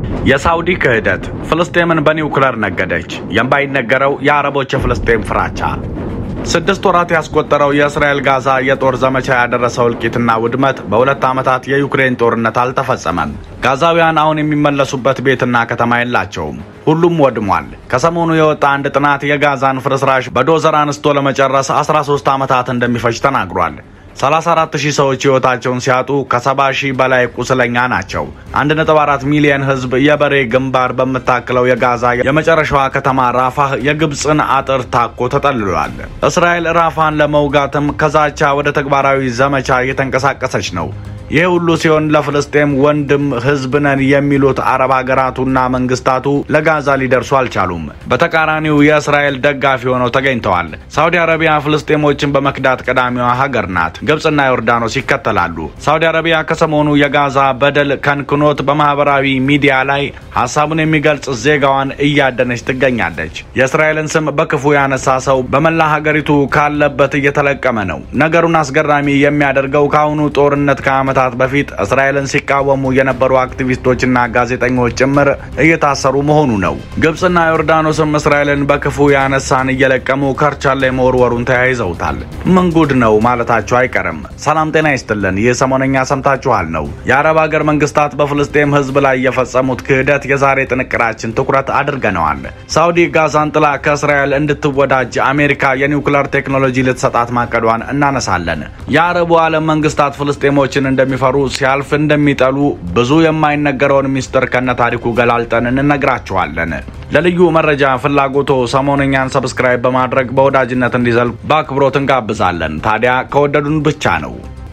የሳውዲ ክህደት ፍልስጤምን በኒውክለር ነገደች። የማይነገረው የአረቦች የፍልስጤም ፍራቻ። ስድስት ወራት ያስቆጠረው የእስራኤል ጋዛ የጦር ዘመቻ ያደረሰው እልቂትና ውድመት በሁለት ዓመታት የዩክሬን ጦርነት አልተፈጸመም። ጋዛውያን አሁን የሚመለሱበት ቤትና ከተማ የላቸውም። ሁሉም ወድሟል። ከሰሞኑ የወጣ አንድ ጥናት የጋዛን ፍርስራሽ በዶዘር አንስቶ ለመጨረስ 13 ዓመታት እንደሚፈጅ ተናግሯል። 34 ሺህ ሰዎች ሕይወታቸውን ሲያጡ ከ70 ሺህ በላይ ቁስለኛ ናቸው። 1.4 ሚሊዮን ሕዝብ የበሬ ግንባር በምታክለው የጋዛ የመጨረሻዋ ከተማ ራፋህ የግብፅን አጥር ታኮ ተጠልሏል። እስራኤል ራፋን ለመውጋትም ከዛቻ ወደ ተግባራዊ ዘመቻ እየተንቀሳቀሰች ነው። ይህ ሁሉ ሲሆን ለፍልስጤም ወንድም ህዝብ ነን የሚሉት አረብ ሀገራቱና መንግስታቱ ለጋዛ ሊደርሱ አልቻሉም። በተቃራኒው የእስራኤል ደጋፊ ሆነው ተገኝተዋል። ሳውዲ አረቢያ ፍልስጤሞችን በመክዳት ቀዳሚዋ ሀገር ናት። ግብፅና ዮርዳኖስ ይከተላሉ። ሳውዲ አረቢያ ከሰሞኑ የጋዛ በደል ከንክኖት በማህበራዊ ሚዲያ ላይ ሀሳቡን የሚገልጽ ዜጋዋን እያደነች ትገኛለች። የእስራኤልን ስም በክፉ ያነሳ ሰው በመላ ሀገሪቱ ካለበት እየተለቀመ ነው። ነገሩን አስገራሚ የሚያደርገው ከአሁኑ ጦርነት ከዓመት ዓመታት በፊት እስራኤልን ሲቃወሙ የነበሩ አክቲቪስቶችና ጋዜጠኞች ጭምር እየታሰሩ መሆኑ ነው። ግብፅና ዮርዳኖስም እስራኤልን በክፉ ያነሳን እየለቀሙ ከርቻሌ መወርወሩን ተያይዘውታል። ምን ጉድ ነው ማለታቸው አይቀርም። ሰላም ጤና ይስጥልን። ይህ ሰሞነኛ ሰምታችኋል ነው። የአረብ ሀገር መንግስታት በፍልስጤም ህዝብ ላይ የፈጸሙት ክህደት የዛሬ ጥንቅራችን ትኩረት አድርገነዋል። ሳውዲ ጋዛን ጥላ ከእስራኤል እንድትወዳጅ አሜሪካ የኒውክለር ቴክኖሎጂ ልትሰጣት ማቀዷን እናነሳለን። የአረቡ ዓለም መንግስታት ፍልስጤሞችን እንደ እንደሚፈሩ ሲያልፍ እንደሚጠሉ ብዙ የማይነገረውን ሚስጥር ከነ ታሪኩ ገላልጠን እንነግራችኋለን። ለልዩ መረጃ ፍላጎቶ ሰሞነኛን ሰብስክራይብ በማድረግ በወዳጅነት እንዲዘልቅ በአክብሮት እንጋብዛለን። ታዲያ ከወደዱን ብቻ ነው።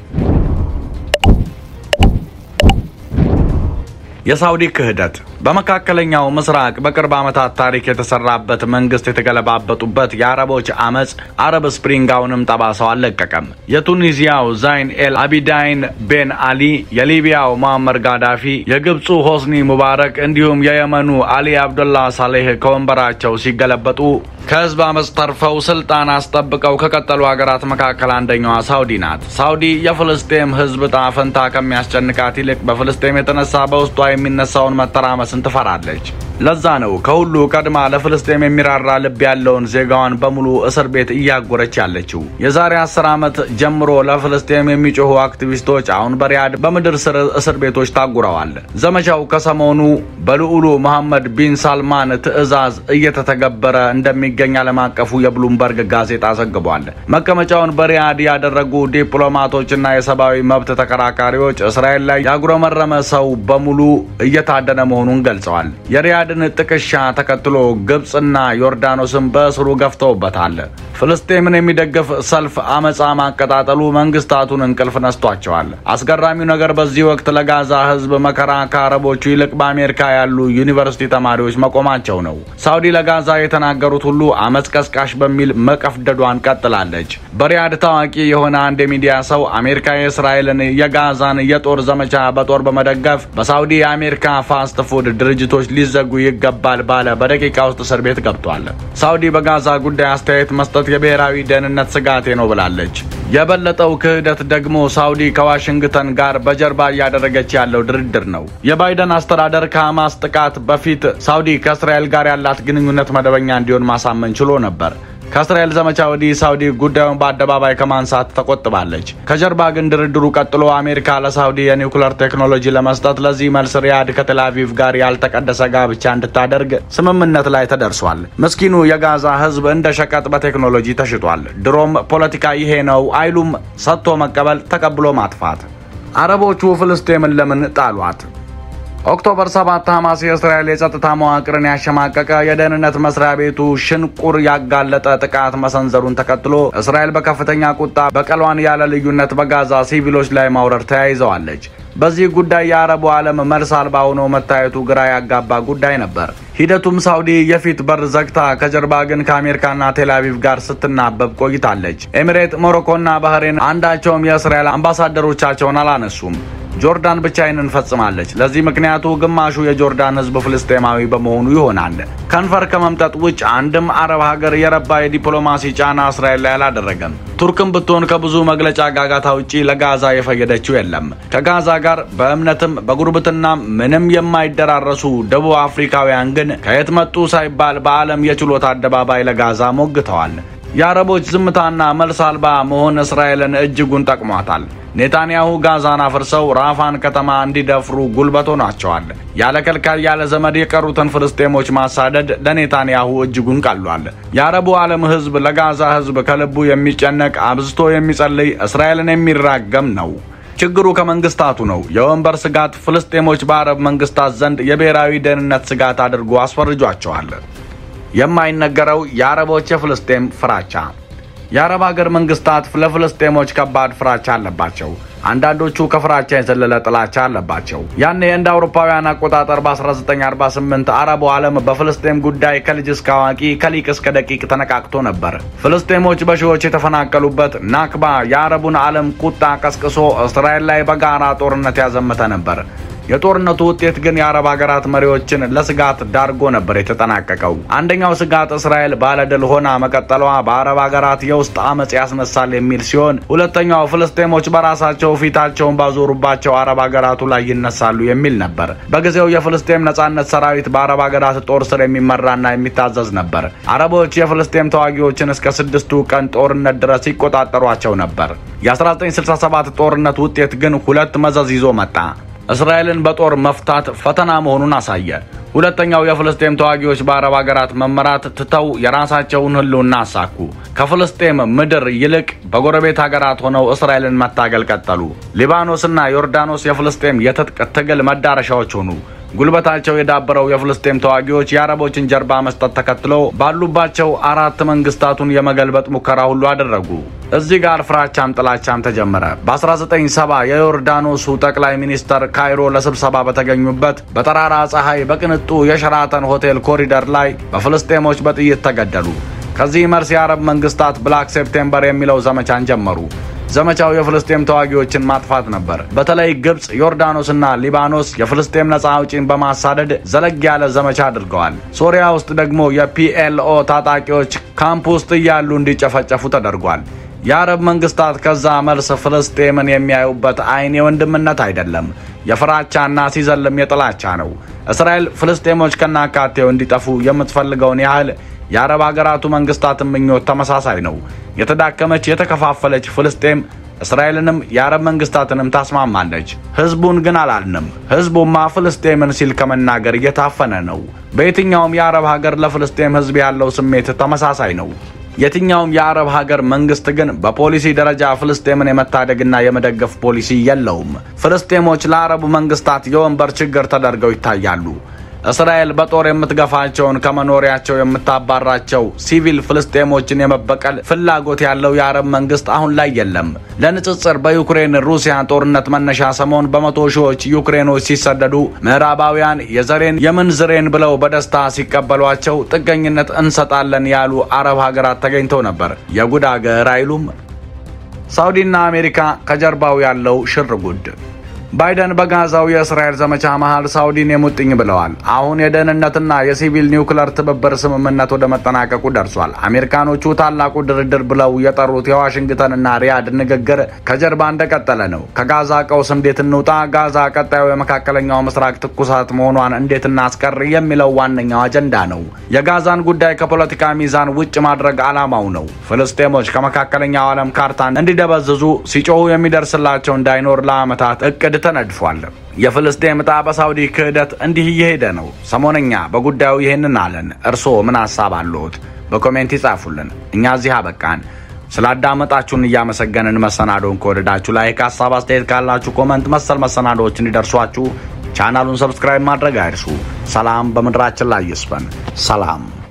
የሳውዲ ክህደት በመካከለኛው ምስራቅ በቅርብ ዓመታት ታሪክ የተሰራበት መንግስት የተገለባበጡበት የአረቦች አመፅ አረብ ስፕሪንግ አሁንም ጠባሳው አልለቀቀም። የቱኒዚያው ዛይን ኤል አቢዳይን ቤን አሊ፣ የሊቢያው ሙአመር ጋዳፊ፣ የግብፁ ሆስኒ ሙባረክ እንዲሁም የየመኑ አሊ አብዱላ ሳሌህ ከወንበራቸው ሲገለበጡ ከህዝብ አመፅ ተርፈው ስልጣን አስጠብቀው ከቀጠሉ ሀገራት መካከል አንደኛዋ ሳውዲ ናት። ሳውዲ የፍልስጤም ህዝብ ዕጣ ፈንታ ከሚያስጨንቃት ይልቅ በፍልስጤም የተነሳ በውስጧ የሚነሳውን መተራመስን ትፈራለች። ለዛ ነው ከሁሉ ቀድማ ለፍልስጤም የሚራራ ልብ ያለውን ዜጋዋን በሙሉ እስር ቤት እያጎረች ያለችው። የዛሬ አስር ዓመት ጀምሮ ለፍልስጤም የሚጮሁ አክቲቪስቶች አሁን በሪያድ በምድር ስር እስር ቤቶች ታጉረዋል። ዘመቻው ከሰሞኑ በልዑሉ መሐመድ ቢን ሳልማን ትዕዛዝ እየተተገበረ እንደሚገኝ ዓለም አቀፉ የብሉምበርግ ጋዜጣ ዘግቧል። መቀመጫውን በሪያድ ያደረጉ ዲፕሎማቶችና የሰብአዊ መብት ተከራካሪዎች እስራኤል ላይ ያጉረመረመ ሰው በሙሉ እየታደነ መሆኑን ገልጸዋል። የሪያድን ጥቅሻ ተከትሎ ግብፅና ዮርዳኖስን በእስሩ ገፍተውበታል። ፍልስጤምን የሚደግፍ ሰልፍ አመፃ ማቀጣጠሉ መንግስታቱን እንቅልፍ ነስቷቸዋል። አስገራሚው ነገር በዚህ ወቅት ለጋዛ ህዝብ መከራ ከአረቦቹ ይልቅ በአሜሪካ ያሉ ዩኒቨርሲቲ ተማሪዎች መቆማቸው ነው። ሳውዲ ለጋዛ የተናገሩት ሁሉ አመፅ ቀስቃሽ በሚል መቀፍደዷን ቀጥላለች። በሪያድ ታዋቂ የሆነ አንድ የሚዲያ ሰው አሜሪካ የእስራኤልን የጋዛን የጦር ዘመቻ በጦር በመደገፍ በሳውዲ የአሜሪካ ፋስት ፉድ ድርጅቶች ሊዘጉ ይገባል ባለ በደቂቃ ውስጥ እስር ቤት ገብቷል። ሳውዲ በጋዛ ጉዳይ አስተያየት መስጠት የብሔራዊ ደህንነት ስጋቴ ነው ብላለች። የበለጠው ክህደት ደግሞ ሳውዲ ከዋሽንግተን ጋር በጀርባ እያደረገች ያለው ድርድር ነው። የባይደን አስተዳደር ከሐማስ ጥቃት በፊት ሳውዲ ከእስራኤል ጋር ያላት ግንኙነት መደበኛ እንዲሆን ማሳመን ችሎ ነበር። ከእስራኤል ዘመቻ ወዲህ ሳውዲ ጉዳዩን በአደባባይ ከማንሳት ተቆጥባለች። ከጀርባ ግን ድርድሩ ቀጥሎ አሜሪካ ለሳውዲ የኒውክለር ቴክኖሎጂ ለመስጠት ለዚህ መልስ ሪያድ ከቴልአቪቭ ጋር ያልተቀደሰ ጋብቻ እንድታደርግ ስምምነት ላይ ተደርሷል። ምስኪኑ የጋዛ ሕዝብ እንደ ሸቀጥ በቴክኖሎጂ ተሽጧል። ድሮም ፖለቲካ ይሄ ነው አይሉም፣ ሰጥቶ መቀበል፣ ተቀብሎ ማጥፋት። አረቦቹ ፍልስጤምን ለምን ጣሏት? ኦክቶበር 7 ሐማስ የእስራኤል የጸጥታ መዋቅርን ያሸማቀቀ የደህንነት መስሪያ ቤቱ ሽንቁር ያጋለጠ ጥቃት መሰንዘሩን ተከትሎ እስራኤል በከፍተኛ ቁጣ በቀሏን ያለ ልዩነት በጋዛ ሲቪሎች ላይ ማውረድ ተያይዘዋለች። በዚህ ጉዳይ የአረቡ ዓለም መልስ አልባ ሆኖ መታየቱ ግራ ያጋባ ጉዳይ ነበር። ሂደቱም ሳውዲ የፊት በር ዘግታ ከጀርባ ግን ከአሜሪካና ቴልአቪቭ ጋር ስትናበብ ቆይታለች። ኤሚሬት፣ ሞሮኮና ባህሬን አንዳቸውም የእስራኤል አምባሳደሮቻቸውን አላነሱም። ጆርዳን ብቻ ይህንን ፈጽማለች። ለዚህ ምክንያቱ ግማሹ የጆርዳን ሕዝብ ፍልስጤማዊ በመሆኑ ይሆናል። ከንፈር ከመምጠጥ ውጭ አንድም አረብ ሀገር የረባ የዲፕሎማሲ ጫና እስራኤል ላይ አላደረገም። ቱርክም ብትሆን ከብዙ መግለጫ ጋጋታ ውጪ ለጋዛ የፈየደችው የለም። ከጋዛ ጋር በእምነትም በጉርብትናም ምንም የማይደራረሱ ደቡብ አፍሪካውያን ግን ከየት መጡ ሳይባል በዓለም የችሎት አደባባይ ለጋዛ ሞግተዋል። የአረቦች ዝምታና መልስ አልባ መሆን እስራኤልን እጅጉን ጠቅሟታል። ኔታንያሁ ጋዛን አፍርሰው ራፋን ከተማ እንዲደፍሩ ጉልበት ሆኗቸዋል። ያለ ከልካይ ያለ ዘመድ የቀሩትን ፍልስጤሞች ማሳደድ ለኔታንያሁ እጅጉን ቀሏል። የአረቡ ዓለም ሕዝብ ለጋዛ ሕዝብ ከልቡ የሚጨነቅ አብዝቶ የሚጸልይ እስራኤልን የሚራገም ነው። ችግሩ ከመንግስታቱ ነው። የወንበር ስጋት ፍልስጤሞች በአረብ መንግስታት ዘንድ የብሔራዊ ደህንነት ስጋት አድርጎ አስፈርጇቸዋል። የማይነገረው የአረቦች የፍልስጤም ፍራቻ የአረብ ሀገር መንግስታት ለፍልስጤሞች ከባድ ፍራቻ አለባቸው። አንዳንዶቹ ከፍራቻ የዘለለ ጥላቻ አለባቸው። ያኔ እንደ አውሮፓውያን አቆጣጠር በ1948 አረቡ ዓለም በፍልስጤም ጉዳይ ከልጅ እስከ አዋቂ ከሊቅ እስከ ደቂቅ ተነቃቅቶ ነበር። ፍልስጤሞች በሺዎች የተፈናቀሉበት ናክባ የአረቡን ዓለም ቁጣ ቀስቅሶ እስራኤል ላይ በጋራ ጦርነት ያዘመተ ነበር። የጦርነቱ ውጤት ግን የአረብ ሀገራት መሪዎችን ለስጋት ዳርጎ ነበር የተጠናቀቀው። አንደኛው ስጋት እስራኤል ባለድል ሆና መቀጠሏ በአረብ ሀገራት የውስጥ አመፅ ያስነሳል የሚል ሲሆን፣ ሁለተኛው ፍልስጤሞች በራሳቸው ፊታቸውን ባዞሩባቸው አረብ ሀገራቱ ላይ ይነሳሉ የሚል ነበር። በጊዜው የፍልስጤም ነጻነት ሰራዊት በአረብ ሀገራት ጦር ስር የሚመራና የሚታዘዝ ነበር። አረቦች የፍልስጤም ተዋጊዎችን እስከ ስድስቱ ቀን ጦርነት ድረስ ይቆጣጠሯቸው ነበር። የ1967 ጦርነት ውጤት ግን ሁለት መዘዝ ይዞ መጣ። እስራኤልን በጦር መፍታት ፈተና መሆኑን አሳየ። ሁለተኛው የፍልስጤም ተዋጊዎች በአረብ ሀገራት መመራት ትተው የራሳቸውን ሕልውና አሳኩ። ከፍልስጤም ምድር ይልቅ በጎረቤት ሀገራት ሆነው እስራኤልን መታገል ቀጠሉ። ሊባኖስና ዮርዳኖስ የፍልስጤም የትጥቅ ትግል መዳረሻዎች ሆኑ። ጉልበታቸው የዳበረው የፍልስጤም ተዋጊዎች የአረቦችን ጀርባ መስጠት ተከትሎ ባሉባቸው አራት መንግስታቱን የመገልበጥ ሙከራ ሁሉ አደረጉ። እዚህ ጋር ፍራቻም ጥላቻም ተጀመረ። በ1970 የዮርዳኖሱ ጠቅላይ ሚኒስተር ካይሮ ለስብሰባ በተገኙበት በጠራራ ፀሐይ በቅንጡ የሸራተን ሆቴል ኮሪደር ላይ በፍልስጤሞች በጥይት ተገደሉ። ከዚህ መልስ የአረብ መንግስታት ብላክ ሴፕቴምበር የሚለው ዘመቻን ጀመሩ። ዘመቻው የፍልስጤም ተዋጊዎችን ማጥፋት ነበር። በተለይ ግብፅ፣ ዮርዳኖስና ሊባኖስ የፍልስጤም ነጻ አውጪን በማሳደድ ዘለግ ያለ ዘመቻ አድርገዋል። ሶሪያ ውስጥ ደግሞ የፒኤልኦ ታጣቂዎች ካምፕ ውስጥ እያሉ እንዲጨፈጨፉ ተደርጓል። የአረብ መንግስታት ከዛ መልስ ፍልስጤምን የሚያዩበት አይን የወንድምነት አይደለም፣ የፍራቻና ሲዘልም የጥላቻ ነው። እስራኤል ፍልስጤሞች ከናካቴው እንዲጠፉ የምትፈልገውን ያህል የአረብ ሀገራቱ መንግስታትን ምኞት ተመሳሳይ ነው። የተዳከመች የተከፋፈለች ፍልስጤም እስራኤልንም የአረብ መንግስታትንም ታስማማለች። ህዝቡን ግን አላልንም። ህዝቡማ ፍልስጤምን ሲል ከመናገር እየታፈነ ነው። በየትኛውም የአረብ ሀገር ለፍልስጤም ህዝብ ያለው ስሜት ተመሳሳይ ነው። የትኛውም የአረብ ሀገር መንግስት ግን በፖሊሲ ደረጃ ፍልስጤምን የመታደግና የመደገፍ ፖሊሲ የለውም። ፍልስጤሞች ለአረቡ መንግስታት የወንበር ችግር ተደርገው ይታያሉ። እስራኤል በጦር የምትገፋቸውን ከመኖሪያቸው የምታባራቸው ሲቪል ፍልስጤሞችን የመበቀል ፍላጎት ያለው የአረብ መንግስት አሁን ላይ የለም። ለንጽጽር በዩክሬን ሩሲያ ጦርነት መነሻ ሰሞን በመቶ ሺዎች ዩክሬኖች ሲሰደዱ ምዕራባውያን የዘሬን የምንዝሬን ብለው በደስታ ሲቀበሏቸው ጥገኝነት እንሰጣለን ያሉ አረብ ሀገራት ተገኝተው ነበር። የጉድ አገር አይሉም። ሳውዲና አሜሪካ ከጀርባው ያለው ሽር ጉድ ባይደን በጋዛው የእስራኤል ዘመቻ መሃል ሳውዲን የሙጥኝ ብለዋል። አሁን የደህንነትና የሲቪል ኒውክለር ትብብር ስምምነት ወደ መጠናቀቁ ደርሷል። አሜሪካኖቹ ታላቁ ድርድር ብለው የጠሩት የዋሽንግተንና ሪያድ ንግግር ከጀርባ እንደቀጠለ ነው። ከጋዛ ቀውስ እንዴት እንውጣ፣ ጋዛ ቀጣዩ የመካከለኛው ምስራቅ ትኩሳት መሆኗን እንዴት እናስቀር የሚለው ዋነኛው አጀንዳ ነው። የጋዛን ጉዳይ ከፖለቲካ ሚዛን ውጭ ማድረግ ዓላማው ነው። ፍልስጤሞች ከመካከለኛው ዓለም ካርታን እንዲደበዝዙ ሲጮሁ የሚደርስላቸው እንዳይኖር ለዓመታት እቅድ ተነድፏል። የፍልስጤም ዕጣ በሳውዲ ክህደት እንዲህ እየሄደ ነው። ሰሞነኛ በጉዳዩ ይህንን አለን። እርስዎ ምን ሀሳብ አለዎት? በኮሜንት ይጻፉልን። እኛ እዚህ አበቃን። ስላዳመጣችሁን እያመሰገንን መሰናዶውን ከወደዳችሁ ላይክ፣ ሀሳብ አስተያየት ካላችሁ ኮመንት፣ መሰል መሰናዶዎች እንዲደርሷችሁ ቻናሉን ሰብስክራይብ ማድረግ አይርሱ። ሰላም በምድራችን ላይ ይስፈን። ሰላም